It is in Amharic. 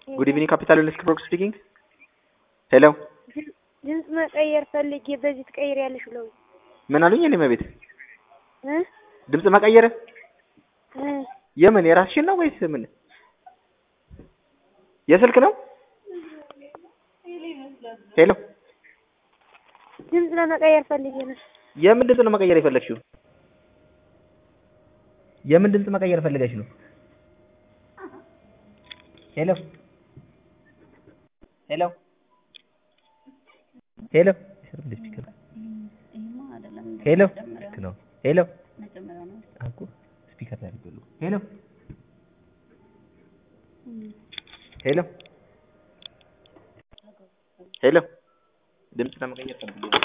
ጉድ ኢቭኒንግ ካፒታል ዩኒቨርሲቲ ብሮክ ስፒኪንግ። ሄሎ ድምፅ መቀየር ፈልጌ በዚህ ትቀይሪያለሽ ብለው ምን አሉኝ? እኔ መቤት እ ድምፅ መቀየር እ የምን የራስሽን ነው ወይስ ምን? የስልክ ነው? ሄሎ ድምፅ ለመቀየር ፈልጌ ነው። የምን ድምፅ ነው መቀየር የፈለግሽው? የምን ድምፅ መቀየር ፈልገሽ ነው? ሄሎ ሄሎ ሄሎ ሄሎ ልክ ነው። ሄሎ አልኩ ስፒከር ላይ አድርጌዋለሁ። ሄሎ ሄሎ ሄሎ ድምፅ ለመቀየር ፈልጌ ነው።